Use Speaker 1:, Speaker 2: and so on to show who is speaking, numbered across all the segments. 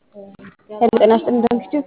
Speaker 1: ሄሎ ጤና ይስጥልኝ እንደምሽቱ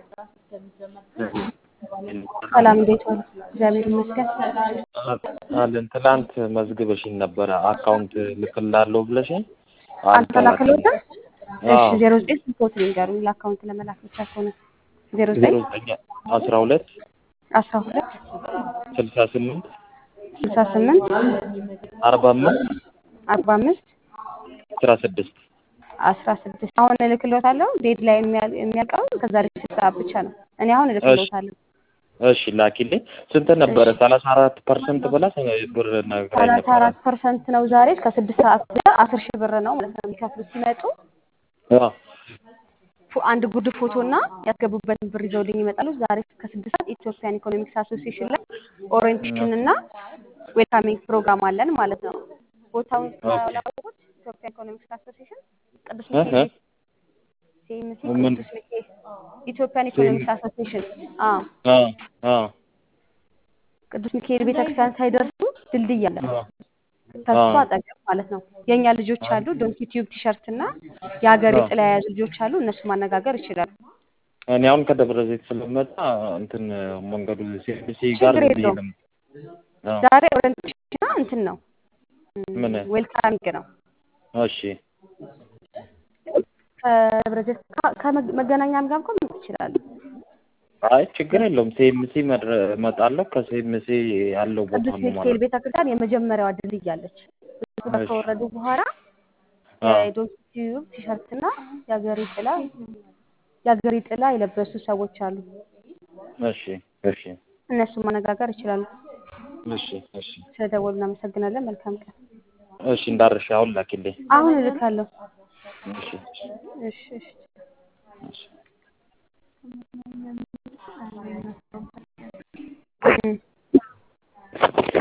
Speaker 1: ሰላም እንዴት ዋሉ? እግዚአብሔር ይመስገን።
Speaker 2: አለን ትላንት መዝግበሽኝ ነበረ አካውንት ልክላለሁ ብለሽኝ
Speaker 1: አልተላከልዎትም? እሺ ዜሮ ዘጠኝ ስልክዎት ንገሩኝ ለአካውንት ለመላክ ብቻ ከሆነ ዜሮ ዘጠኝ
Speaker 2: አስራ ሁለት
Speaker 1: አስራ ሁለት
Speaker 2: ስልሳ ስምንት
Speaker 1: ስልሳ ስምንት
Speaker 2: አርባ አምስት
Speaker 1: አርባ አምስት
Speaker 2: አስራ ስድስት
Speaker 1: አስራ ስድስት አሁን እልክልዎታለሁ። ዴድ ላይ የሚያልቀው ከዛሬ ስድስት ሰዓት ብቻ ነው። እኔ አሁን እልክልዎታለሁ።
Speaker 2: እሺ ላኪልኝ። ስንት ነበረ? ሰላሳ አራት ፐርሰንት ብላ ብር ነግራኝ
Speaker 1: ሰላሳ
Speaker 2: ነበረ።
Speaker 1: አራት ፐርሰንት ነው ዛሬ እስከ ስድስት ሰዓት ብቻ አስር ሺህ ብር ነው ማለት ነው የሚከፍሉት ሲመጡ
Speaker 2: አዎ።
Speaker 1: ፎ- አንድ ጉርድ ፎቶ እና ያስገቡበትን ብር ይዘውልኝ ይመጣሉ። ዛሬ ከስድስት ሰዓት ኢትዮጵያን ኢኮኖሚክስ አሶሲዬሽን ላይ ኦሪየንቴሽን እና ዌልካሚንግ ፕሮግራም አለን ማለት ነው። ቦታውን ስላላወቁት ኢትዮጵያ ኢኮኖሚክስ አሶሲዬሽን ቅዱስ ሚካኤል ሲኤምሲ
Speaker 2: ምን?
Speaker 1: ቅዱስ ሚካኤል ኢትዮጵያን ኢኮኖሚክስ አሶሲዬሽን አዎ
Speaker 2: አዎ አዎ
Speaker 1: ቅዱስ ሚካኤል ቤተክርስቲያን ሳይደርሱ ድልድይ አለ
Speaker 2: አዎ
Speaker 1: ከሱ
Speaker 2: አዎ።
Speaker 1: አጠገብ ማለት ነው። የእኛ ልጆች አሉ ዶንኪ ቲዩብ ቲሸርት እና የሀገር ጥላ የያዙ ልጆች አሉ። እነሱ ማነጋገር ይችላሉ።
Speaker 2: እኔ አሁን ከደብረ ዘይት ስለመጣ እንትን መንገዱ ሲኤምሲ ጋር
Speaker 1: ችግር
Speaker 2: ብዬ
Speaker 1: የለውም።
Speaker 2: ነው። አዎ
Speaker 1: ዛሬ ኦሪየንቴሽን እና እንትን ነው
Speaker 2: ምን?
Speaker 1: ዌልካሚንግ ነው።
Speaker 2: እሺ
Speaker 1: ከደብረ ዘይት ከ- ከመገናኛም ጋር እንኳን መምጣት ይችላሉ።
Speaker 2: አይ ችግር የለውም። ሲኤምሲ እመጣለሁ። ከሲኤምሲ ያለው ቦታ
Speaker 1: ቅዱስ
Speaker 2: ነው
Speaker 1: ሚካኤል
Speaker 2: ማለት ነው።
Speaker 1: ቤተክርስቲያን የመጀመሪያዋ ድልድይ አለች። እሱ ጋር
Speaker 2: እሺ።
Speaker 1: ከወረዱ በኋላ
Speaker 2: አዎ
Speaker 1: የዶንኪ ቲዩብ ቲሸርት እና የሀገሬ ጥላ የሀገሬ ጥላ የለበሱ ሰዎች አሉ።
Speaker 2: እሺ እሺ
Speaker 1: እነሱ ማነጋገር ይችላሉ።
Speaker 2: እሺ እሺ
Speaker 1: ስለደወሉ እናመሰግናለን። መልካም ቀን።
Speaker 2: እሺ እንዳርሽ አሁን ላኪልኝ።
Speaker 1: አሁን እልካለሁ።
Speaker 2: እሺ
Speaker 1: እሺ እሺ
Speaker 2: እሺ
Speaker 1: እም